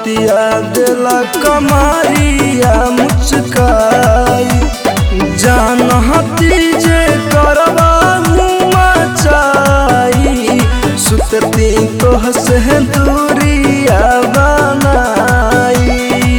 रतिया देला कमारिया मुचकाई जानती जे करबा मचाई सुतती तो हसे दूरिया बनाई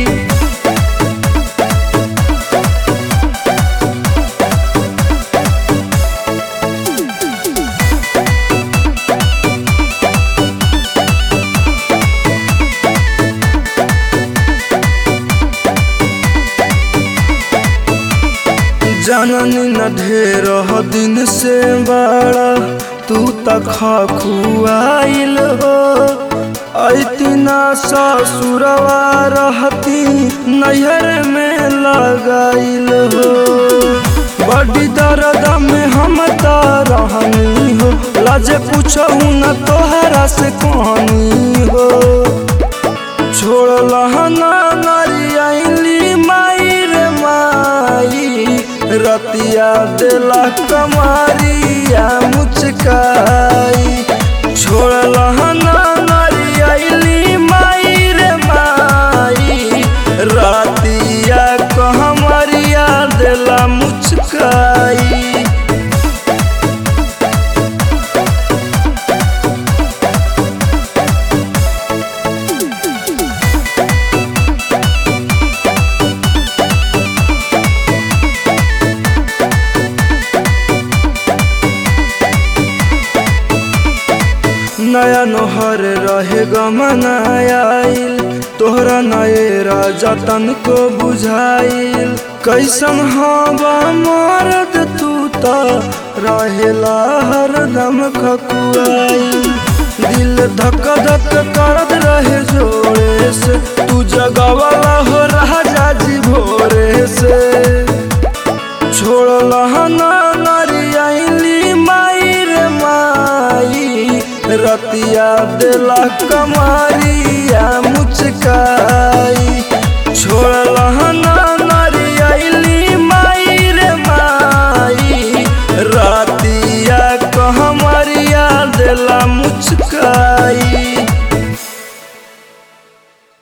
जननी न ढेर दिन से बड़ा तू तक खुआइल हो ऐतिना ससुरवा रहती नैहर में लगाइल हो बड़ी दर्द में हम रहनी हो लाजे पूछू न तोहरा से कहानी हो छोड़ लहना नरियाली माई रे माई रतिया देला कमारिया मुचकाई छोड़ लहना नरियाली माई रे माई रतिया कहमरिया देला मुचकाई नया नोहर रहे गमनाइल तोहरा नए राजा तन को बुझाइल कैसन हवा मरद तू त रहेला हरदम खकुआइल दिल धक धक करत रहे जोरे से तू जगवाला हो राजा जी भोरे से छोड़ लहना नरियाली माई रे माई रतिया देला कमारी